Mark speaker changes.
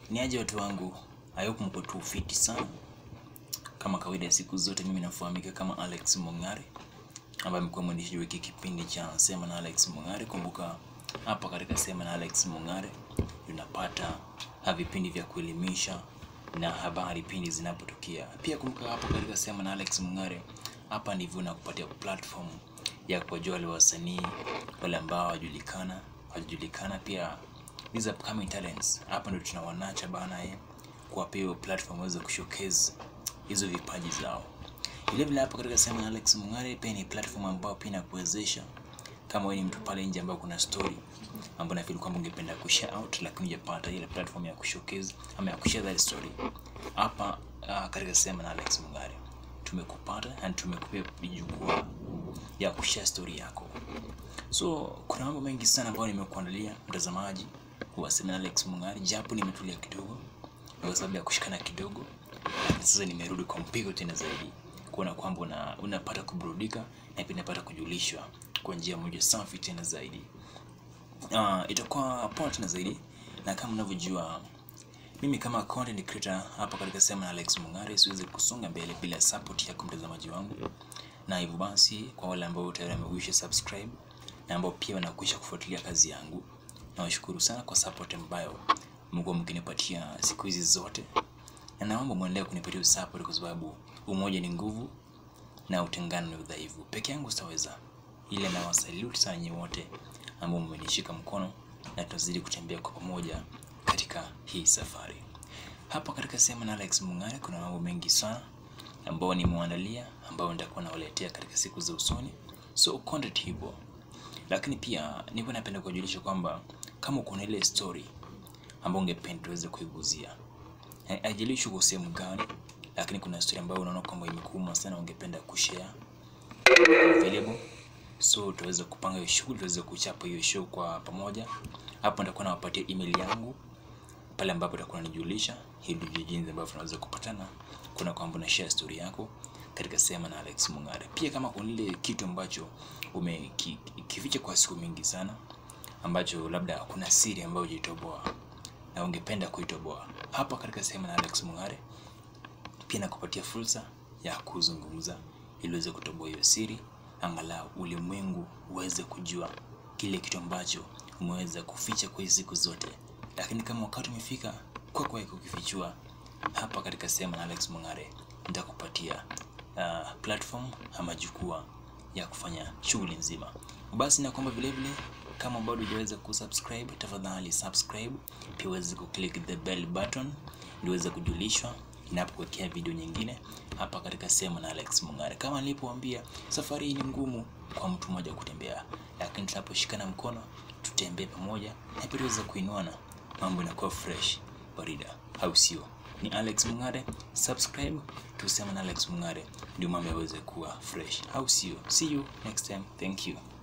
Speaker 1: Ni aje watu wangu, I hope mko tu fiti sana. Kama kawaida ya siku zote, mimi nafahamika kama Alex Mong'are ambaye amekuwa mwendeshi wa hiki kipindi cha Sema na Alex Mong'are. Kumbuka hapa katika Sema na Alex Mong'are tunapata ha vipindi vya kuelimisha na habari pindi zinapotokea. Pia kumbuka hapa katika Sema na Alex Mong'are, hapa ndivyo nakupatia platform ya kuwajua wale wasanii wale ambao hawajulikana hawajulikana, pia these upcoming talents. Hapa ndio tunawanacha bana eh, kuwapea hiyo platform waweze kushowcase hizo vipaji zao. Vile vile hapa katika Sema na Alex Mong'are pia ni platform ambayo pia inakuwezesha kama wewe ni mtu pale nje ambao kuna story ambayo nafikiri kwamba ungependa kushare out lakini hujapata ile platform ya kushowcase ama ya kushare that story. Hapa uh, katika Sema na Alex Mong'are tumekupata and tumekupea jukwaa ya kushare story yako. So kuna mambo mengi sana ambayo nimekuandalia mtazamaji wa Sema na Alex Mong'are, japo nimetulia kidogo kwa sababu ya kushikana kidogo, lakini sasa nimerudi kwa mpigo tena zaidi kuona kwamba una, unapata kuburudika na pia unapata kujulishwa kwa njia moja safi tena zaidi. Uh, itakuwa poa tena zaidi, na kama unavyojua mimi kama content creator hapa katika Sema na Alex Mong'are siwezi kusonga mbele bila support yako mtazamaji wangu, na hivyo basi kwa wale ambao tayari wamekwisha subscribe na ambao pia wanakwisha kufuatilia kazi yangu, nawashukuru sana kwa support ambayo mmekuwa mkinipatia siku hizi zote, na naomba muendelee kunipatia support kwa sababu umoja ni nguvu na utengano ni udhaifu. Peke yangu sitaweza, ile na wasalute sana nyinyi wote ambao mmenishika mkono na tutazidi kutembea kwa pamoja katika hii safari. Hapa katika Sema na Alex Mong'are kuna mambo mengi sana ambayo nimewaandalia ambayo nitakuwa nawaletea katika siku za usoni, so content hivyo. Lakini pia nilikuwa napenda kuwajulisha kwamba kama uko na ile story ambayo ungependa tuweze kuiguzia, haijalishi uko sehemu gani, lakini kuna story ambayo unaona kwamba imekuuma sana, ungependa kushare available, so tuweze kupanga hiyo shughuli, tuweze kuchapa hiyo show kwa pamoja. Hapo nitakuwa nawapatia email yangu pale ambapo utakuwa unanijulisha ili tujue jinsi ambavyo tunaweza kupatana, kuna kwamba una share story yako katika Sema na Alex Mong'are. Pia kama kuna ile kitu ambacho umekificha kwa siku mingi sana, ambacho labda kuna siri ambayo hujitoboa na ungependa kuitoboa, hapa katika Sema na Alex Mong'are pia nakupatia fursa ya kuzungumza ili uweze kutoboa hiyo siri, angalau ulimwengu uweze kujua kile kitu ambacho umeweza kuficha kwa hizi siku zote. Lakini kama wakati umefika kwa kwa kukifichua, hapa katika Sema na Alex Mong'are nitakupatia uh, platform ama jukwaa ya kufanya shughuli nzima. Basi na kwamba vile vile kama bado hujaweza kusubscribe, tafadhali subscribe, pia uweze kuclick the bell button ili uweze kujulishwa ninapokuwekea video nyingine hapa katika Sema na Alex Mong'are. Kama nilipowaambia, safari hii ni ngumu kwa mtu mmoja kutembea, lakini tunaposhikana mkono tutembee pamoja na pia tuweze kuinuana, mambo inakuwa fresh barida, au sio? Ni Alex Mong'are, subscribe tuseme na Alex Mong'are ndio mambo yaweze kuwa fresh, au sio? See you next time, thank you.